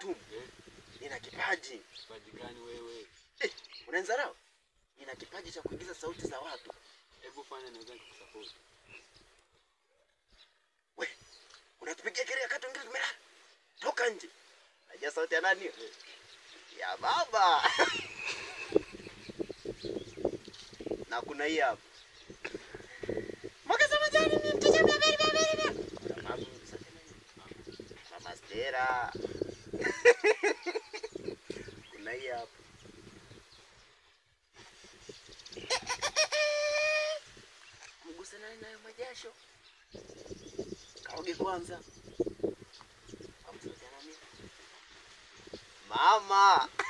Fatuma, Eh, nina kipaji. kipaji gani wewe? Eh, unanizarau? Nina kipaji cha kuigiza sauti za watu. Hebu fanya naweza nikusupport. We, unatupigia kelele wakati wengine tumelala. Toka nje. Najua sauti ya nani? hiyo? Ya baba. na kuna hii hapa. Mwaka majani mimi mteja mia mbili mia mbili mia. Mama, sauti ya nani? Mama Stera. kuna hii hapa. Mguse nani nayo majasho. Kaoge kwanza. Kamsaidia nani? Mama.